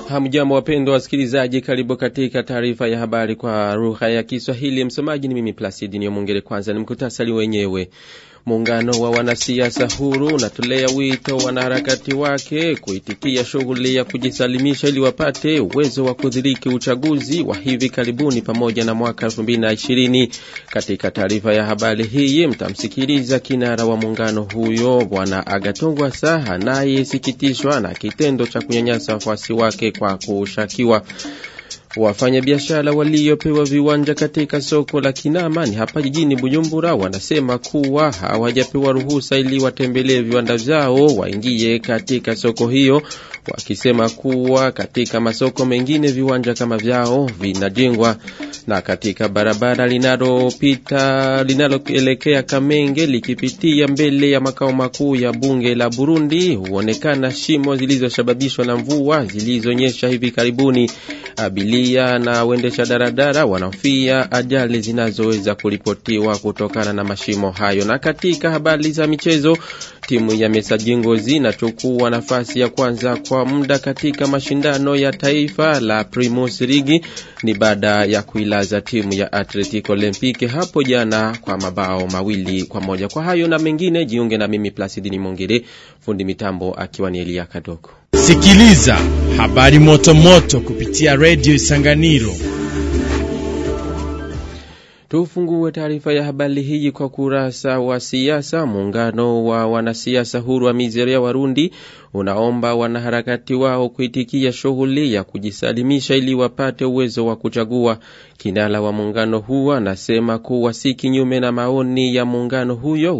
Hamjambo wapendwa wasikilizaji, karibu katika taarifa ya habari kwa lugha ya Kiswahili. Msomaji ni mimi Placidi Niyomwongere. Kwanza ni mkutasari wenyewe. Muungano wa wanasiasa huru unatolea wito wanaharakati wake kuitikia shughuli ya kujisalimisha ili wapate uwezo wa kudhiriki uchaguzi wa hivi karibuni pamoja na mwaka 2020. Katika taarifa ya habari hii mtamsikiliza kinara wa muungano huyo Bwana Agatongwa Saha anayesikitishwa na kitendo cha kunyanyasa wafuasi wake kwa kushakiwa Wafanyabiashara waliopewa viwanja katika soko la Kinamani hapa jijini Bujumbura wanasema kuwa hawajapewa ruhusa ili watembelee viwanda vyao waingie katika soko hiyo, wakisema kuwa katika masoko mengine viwanja kama vyao vinajengwa. Na katika barabara linalopita linaloelekea Kamenge likipitia mbele ya makao makuu ya bunge la Burundi huonekana shimo zilizosababishwa na mvua zilizonyesha hivi karibuni. Abilia na waendesha daradara wanafia ajali zinazoweza kuripotiwa kutokana na mashimo hayo. Na katika habari za michezo, timu ya Mesaji Ngozi inachukua nafasi ya kwanza kwa muda katika mashindano ya taifa la Primus Ligi ni baada ya kuilaza timu ya Atletico Olympique hapo jana kwa mabao mawili kwa moja. Kwa hayo na mengine, jiunge na mimi Placidini Mongere, fundi mitambo akiwa ni Elia Kadoko. Sikiliza habari moto moto kupitia redio Isanganiro. Tufungue taarifa ya habari hii kwa kurasa wa siasa. Muungano wa wanasiasa huru wa Mizeria Warundi unaomba wanaharakati wao kuitikia shughuli ya kujisalimisha ili wapate uwezo wa kuchagua. Kinara wa muungano huo anasema kuwa si kinyume na maoni ya muungano huyo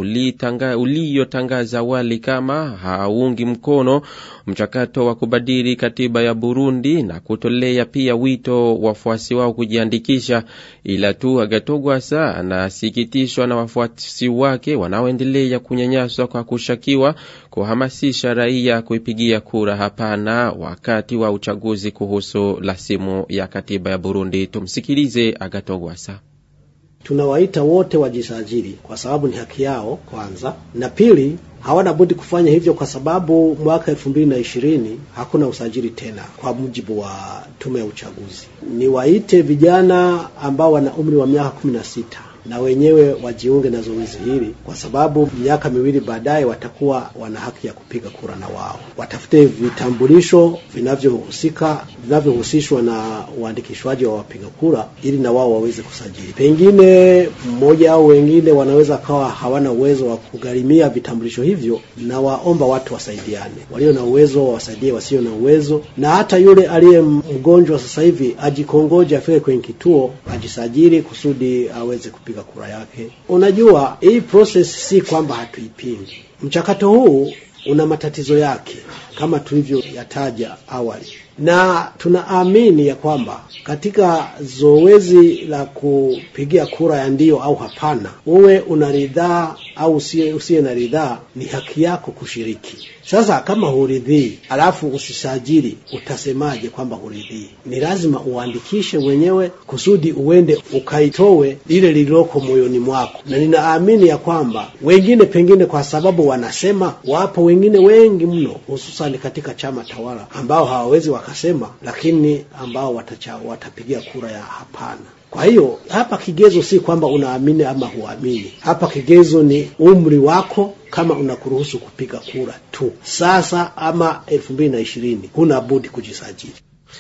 uliyotangaza awali kama haungi mkono mchakato wa kubadili katiba ya Burundi na kutolea pia wito wafuasi wao kujiandikisha, ila tu Agatogwasa anasikitishwa na wafuasi wake wanaoendelea kunyanyaswa kwa kushakiwa kuhamasisha raia kuipigia kura hapana wakati wa uchaguzi kuhusu rasimu ya katiba ya Burundi. Tumsikilize Agatogwasa. Tunawaita wote wajisajili kwa sababu ni haki yao kwanza, na pili hawana budi kufanya hivyo kwa sababu mwaka elfu mbili na ishirini hakuna usajili tena kwa mujibu wa tume ya uchaguzi. Niwaite vijana ambao wana umri wa miaka kumi na sita na wenyewe wajiunge na zoezi hili, kwa sababu miaka miwili baadaye watakuwa wana haki ya kupiga kura na wao. Watafute vitambulisho vinavyohusika vinavyohusishwa na uandikishwaji wa wapiga kura, ili na wao waweze kusajili. Pengine mmoja au wengine wanaweza kawa hawana uwezo wa kugharimia vitambulisho hivyo, na waomba watu wasaidiane, walio na uwezo wawasaidie wasio na uwezo, na hata yule aliye mgonjwa sasa hivi ajikongoje, afike kwenye kituo ajisajili kusudi aweze kupiga kura yake. Unajua, hii process si kwamba hatuipingi. Mchakato huu una matatizo yake kama tulivyoyataja awali, na tunaamini ya kwamba katika zoezi la kupigia kura ya ndio au hapana, uwe una ridhaa au usiye, usiye na ridhaa, ni haki yako kushiriki. Sasa kama huridhii alafu usisajili, utasemaje kwamba huridhii? Ni lazima uandikishe mwenyewe kusudi uende ukaitowe lile lililoko moyoni mwako, na ninaamini ya kwamba wengine pengine kwa sababu wanasema, wapo wengine wengi mno, hususani katika chama tawala ambao hawawezi wakasema, lakini ambao watacha, watapigia kura ya hapana. Kwa hiyo hapa kigezo si kwamba unaamini ama huamini. Hapa kigezo ni umri wako, kama unakuruhusu kupiga kura tu. Sasa ama elfu mbili na ishirini huna budi kujisajili.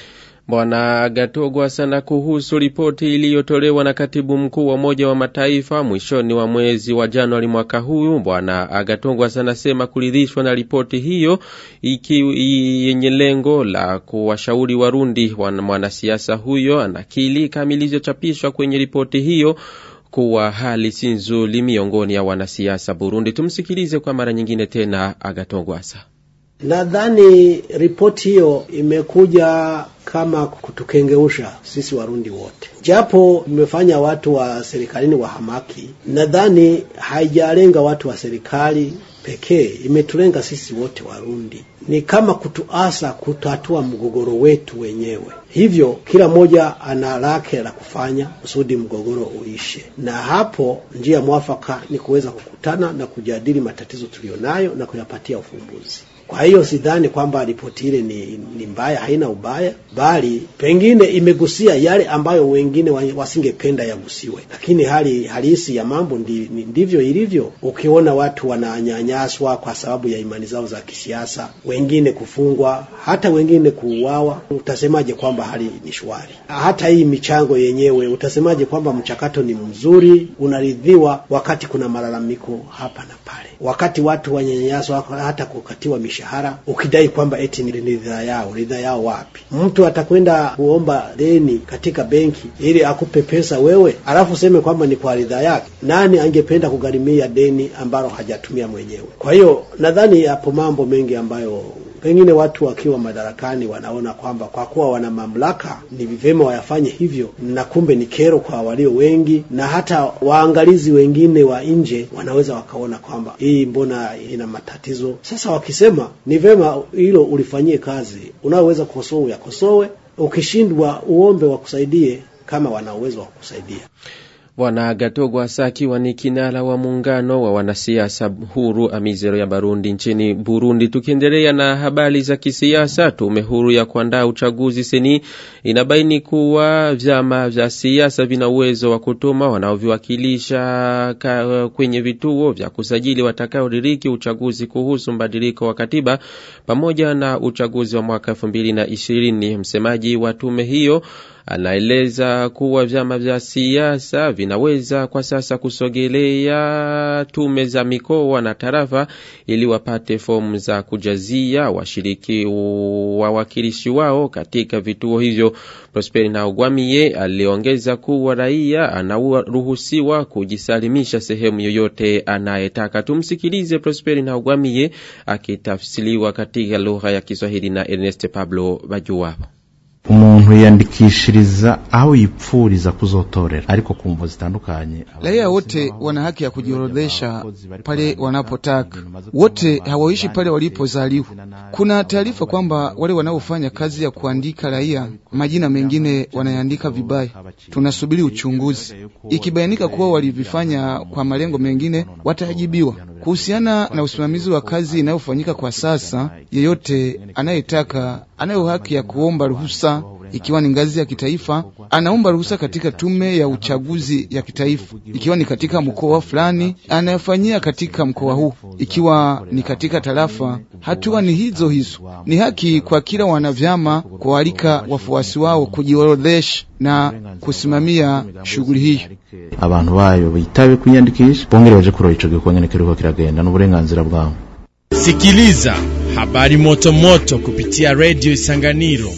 Bwana Gatogwa sana kuhusu ripoti iliyotolewa na katibu mkuu wa Umoja wa Mataifa mwishoni wa mwezi wa Januari mwaka huu. Bwana Agatogwa sana sema kuridhishwa na ripoti hiyo iki yenye lengo la kuwashauri Warundi. Mwanasiasa huyo anakili kama ilivyochapishwa kwenye ripoti hiyo kuwa hali si nzuri miongoni ya wanasiasa Burundi. Tumsikilize kwa mara nyingine tena Agatogwasa. Nadhani ripoti hiyo imekuja kama kutukengeusha sisi Warundi wote, japo imefanya watu wa serikalini wahamaki. Nadhani haijalenga watu wa serikali pekee, imetulenga sisi wote Warundi. Ni kama kutuasa kutatua mgogoro wetu wenyewe. Hivyo kila mmoja ana lake la kufanya kusudi mgogoro uishe, na hapo njia mwafaka ni kuweza kukutana na kujadili matatizo tuliyonayo na kuyapatia ufumbuzi. Kwa hiyo sidhani kwamba ripoti ile ni, ni mbaya, haina ubaya, bali pengine imegusia yale ambayo wengine wasingependa yagusiwe, lakini hali halisi ya mambo ndi, ndivyo ilivyo. Ukiona watu wananyanyaswa kwa sababu ya imani zao za kisiasa, wengine kufungwa, hata wengine kuuawa, utasemaje kwamba hali ni shwari? Hata hii michango yenyewe utasemaje kwamba mchakato ni mzuri, unaridhiwa, wakati kuna malalamiko hapa na pale, wakati watu wanyanyaswa hata kukatiwa mishahara, ukidai kwamba eti ni ridhaa yao. Ridhaa yao wapi? Mtu atakwenda kuomba deni katika benki ili akupe pesa wewe, alafu useme kwamba ni kwa ridhaa yake? Nani angependa kugharimia deni ambalo hajatumia mwenyewe? Kwa hiyo nadhani yapo mambo mengi ambayo pengine watu wakiwa madarakani wanaona kwamba kwa kuwa wana mamlaka ni vyema wayafanye hivyo, na kumbe ni kero kwa walio wengi, na hata waangalizi wengine wa nje wanaweza wakaona kwamba hii mbona ina matatizo. Sasa wakisema ni vyema hilo ulifanyie kazi, unaoweza kukosoa uyakosoe, ukishindwa uombe wakusaidie kama wana uwezo wa kukusaidia. Bwana Gatogwa Asa akiwa ni kinara wa muungano wa wanasiasa huru Amizero ya Barundi nchini Burundi. Tukiendelea na habari za kisiasa, tume huru ya kuandaa uchaguzi seni inabaini kuwa vyama vya siasa vina uwezo wa kutuma wanaoviwakilisha kwenye vituo vya kusajili watakaodiriki uchaguzi kuhusu mbadiliko wa katiba pamoja na uchaguzi wa mwaka elfu mbili na ishirini. Msemaji wa tume hiyo anaeleza kuwa vyama vya siasa vinaweza kwa sasa kusogelea tume za mikoa na tarafa ili wapate fomu za kujazia washiriki wawakilishi wao katika vituo hivyo. Prosperi Naugwamiye aliongeza kuwa raia anaruhusiwa kujisalimisha sehemu yoyote anayetaka. Tumsikilize Prosperi Naugwamiye akitafsiriwa katika lugha ya Kiswahili na Ernest Pablo Bajuwabo. umuntu yiyandikishiriza aho yipfuriza kuzotorera ariko ku mvo zitandukanye. Raia wote wana haki ya kujiorodhesha pale wanapotaka, wote hawaishi pale walipozaliwa. Kuna taarifa kwamba wale wanaofanya kazi ya kuandika raia majina mengine wanayaandika vibaya. Tunasubiri uchunguzi, ikibainika kuwa walivifanya kwa malengo mengine watajibiwa. Kuhusiana na usimamizi wa kazi inayofanyika kwa sasa, yeyote anayetaka anayo haki ya kuomba ruhusa ikiwa ni ngazi ya kitaifa, anaomba ruhusa katika tume ya uchaguzi ya kitaifa. Ikiwa ni katika mkoa fulani, anayofanyia katika mkoa huu. Ikiwa ni katika tarafa, hatua ni hizo hizo. Ni haki kwa kila wanavyama kualika wafuasi wao kujiorodhesha na kusimamia shughuli hiyo. abantu bayo bitabe kwiyandikisha bongere baje kurora ico gikorwa kiriko kiragenda n'uburenganzira bwabo. Sikiliza habari moto moto kupitia redio Isanganiro.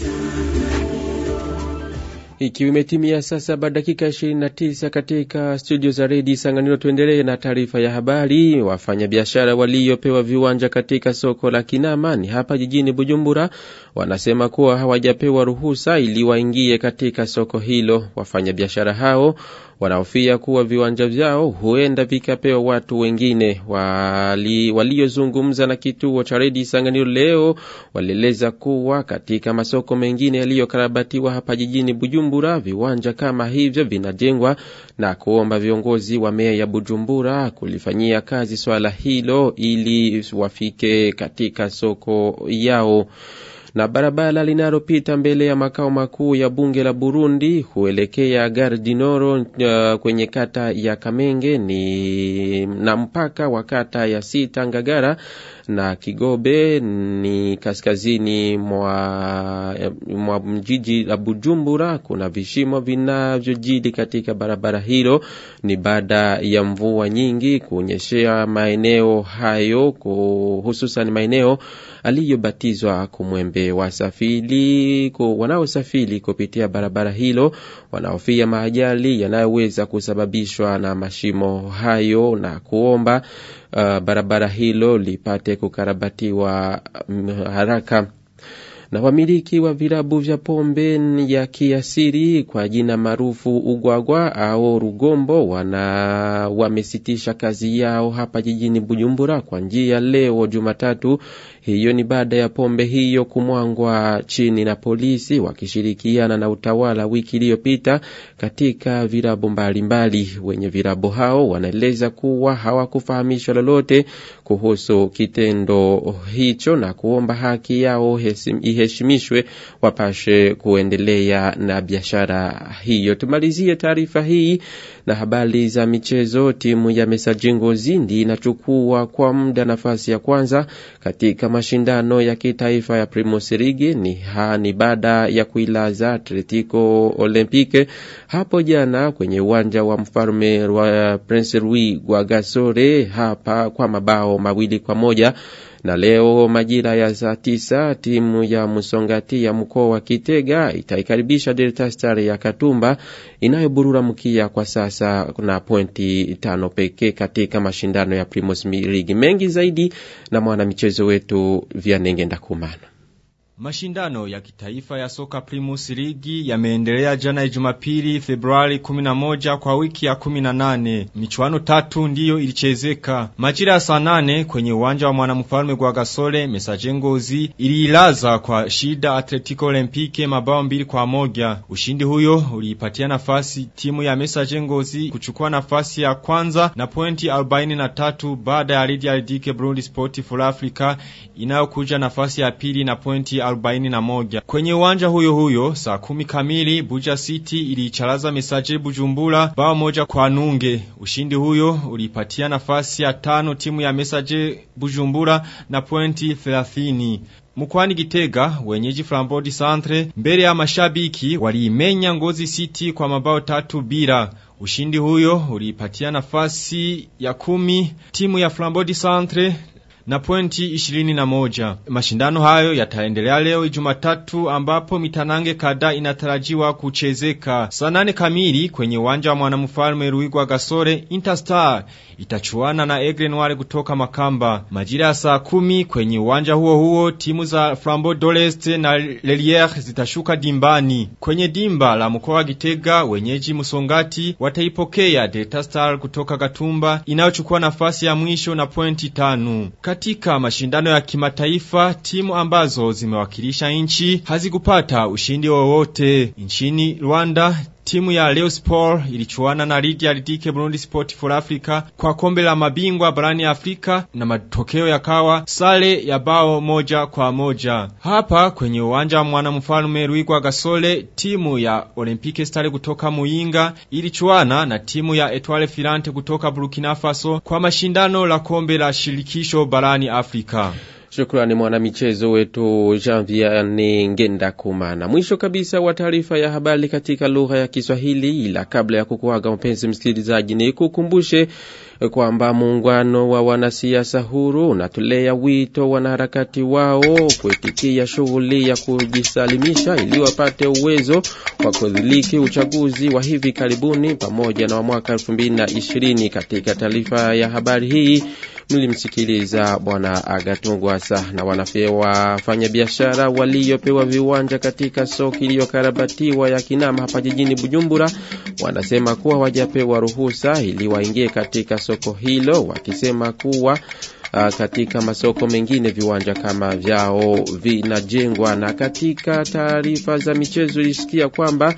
Ikiwa imetimia saa saba dakika 29 katika studio za redio Isanganiro, tuendelee na taarifa ya habari. Wafanyabiashara waliopewa viwanja katika soko la Kinamani hapa jijini Bujumbura wanasema kuwa hawajapewa ruhusa ili waingie katika soko hilo. Wafanyabiashara hao wanaofia kuwa viwanja vyao huenda vikapewa watu wengine. Wali, waliozungumza na kituo cha redio Isanganiro leo walieleza kuwa katika masoko mengine yaliyokarabatiwa hapa jijini Bujumbura viwanja kama hivyo vinajengwa na kuomba viongozi wa meya ya Bujumbura kulifanyia kazi swala hilo ili wafike katika soko yao na barabara linalopita mbele ya makao makuu ya bunge la Burundi huelekea Gare du Nord uh, kwenye kata ya Kamenge ni na mpaka wa kata ya Sita Ngagara na Kigobe ni kaskazini mwa, mwa mjiji la Bujumbura. Kuna vishimo vinavyojidi katika barabara hilo, ni baada ya mvua nyingi kunyeshea maeneo hayo, hususan maeneo aliyobatizwa Kumwembe. Wasafiri wanaosafiri kupitia barabara hilo wanaofia maajali yanayoweza kusababishwa na mashimo hayo na kuomba uh, barabara hilo lipate kukarabatiwa um, haraka na wamiliki wa virabu vya pombe ya kiasiri kwa jina maarufu ugwagwa au rugombo wana wamesitisha kazi yao hapa jijini Bujumbura kwa njia leo Jumatatu. Hiyo ni baada ya pombe hiyo kumwangwa chini na polisi wakishirikiana na utawala wiki iliyopita katika virabu mbalimbali. Wenye virabu hao wanaeleza kuwa hawakufahamishwa lolote kuhusu kitendo hicho na kuomba haki yao iheshimishwe wapashe kuendelea na biashara hiyo. Tumalizie taarifa hii na habari za michezo. Timu ya Messager Ngozi inachukua kwa muda nafasi ya kwanza katika mashindano ya kitaifa ya Primus League ni, ha, ni baada ya kuilaza Atletico Olympique hapo jana kwenye uwanja wa mfalme wa Prince Louis Rwagasore hapa kwa mabao mawili kwa moja na leo majira ya saa tisa timu ya Msongati ya mkoa wa Kitega itaikaribisha Delta Star ya Katumba inayoburura mkia kwa sasa na pointi tano pekee katika mashindano ya Primus League. Mengi zaidi na mwanamichezo wetu Vianenge Ndakumana. Mashindano ya kitaifa ya soka Primus Ligi yameendelea jana Jumapili Februari 11 kwa wiki ya 18. Michuano tatu ndiyo ilichezeka. Majira ya saa nane kwenye uwanja wa mwanamfalme kwa Gasole Messager Ngozi iliilaza kwa shida Atletico Olympique mabao mbili kwa moja. Ushindi huyo uliipatia nafasi timu ya Messager Ngozi kuchukua nafasi ya kwanza na pointi 43 baada ya Lydia Lidike Burundi Sport for Africa inayokuja nafasi ya pili na pointi 41. Kwenye uwanja huyo huyo saa kumi kamili Buja City iliicharaza Messager Bujumbura bao moja kwa nunge. Ushindi huyo ulipatia nafasi ya tano timu ya Messager Bujumbura na pointi 30. Mkwani Gitega wenyeji Flambodi Centre mbele ya mashabiki waliimenya Ngozi City kwa mabao tatu bila. Ushindi huyo ulipatia nafasi ya kumi timu ya Flambodi Centre na pointi ishirini na moja. Mashindano hayo yataendelea leo Jumatatu ambapo mitanange kada inatarajiwa kuchezeka. Saa nane kamili kwenye uwanja wa mwanamfalme Ruigwa Gasore Interstar itachuana na Aigle Noire kutoka Makamba. Majira ya saa kumi kwenye uwanja huo huo timu za Flambeau d'Oleste na Leliere zitashuka dimbani. Kwenye dimba la mkoa wa Gitega wenyeji Musongati wataipokea Delta Star kutoka Gatumba inayochukua nafasi ya mwisho na pointi tano. Katika mashindano ya kimataifa timu ambazo zimewakilisha nchi hazikupata ushindi wowote. Nchini Rwanda Timu ya Leo Sport ilichuana na Lydia Lidike Burundi Sport for Africa kwa kombe la mabingwa barani Afrika na matokeo yakawa sale ya bao moja kwa moja. Hapa kwenye uwanja wa mwanamfalme Ruigwa Gasole, timu ya Olympique Stars kutoka Muyinga ilichuana na timu ya Etoile Filante kutoka Burkina Faso kwa mashindano la kombe la shirikisho barani Afrika. Shukrani mwanamichezo wetu Janvier ni Ngenda Kumana. Mwisho kabisa wa taarifa ya habari katika lugha ya Kiswahili, ila kabla ya kukuaga mpenzi msikilizaji, ni kukumbushe kwamba muungano wa wanasiasa huru unatolea wito wanaharakati wao kuitikia shughuli ya kujisalimisha ili wapate uwezo wa kudhiliki uchaguzi wa hivi karibuni pamoja na wa mwaka 2020. Katika taarifa ya habari hii mlimsikiliza bwana Agatungwasa na wanafia wafanyabiashara waliopewa viwanja katika soko iliyokarabatiwa ya Kinama hapa jijini Bujumbura wanasema kuwa wajapewa ruhusa ili waingie katika soko hilo, wakisema kuwa Uh, katika masoko mengine viwanja kama vyao vinajengwa. Na katika taarifa za michezo ilisikia kwamba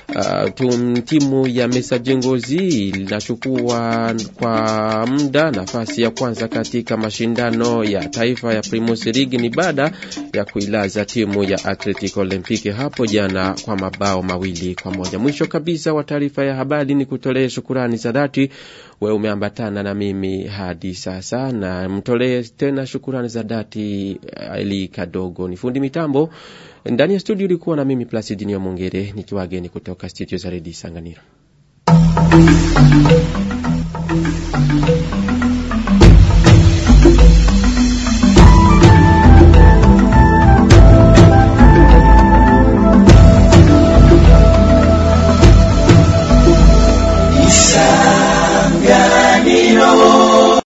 Uh, timu ya Messager Ngozi inachukua kwa muda nafasi ya kwanza katika mashindano ya taifa ya Primus League ni baada ya kuilaza timu ya Atletico Olympique hapo jana kwa mabao mawili kwa moja. Mwisho kabisa wa taarifa ya habari ni kutolee shukurani za dhati wewe umeambatana na mimi hadi sasa, na mtolee tena shukurani za dhati Eli Kadogo ni fundi mitambo ndani ya studio ulikuwa na mimi Placidinio Mongere nikiwageni kutoka studio za Redio Sanganiro.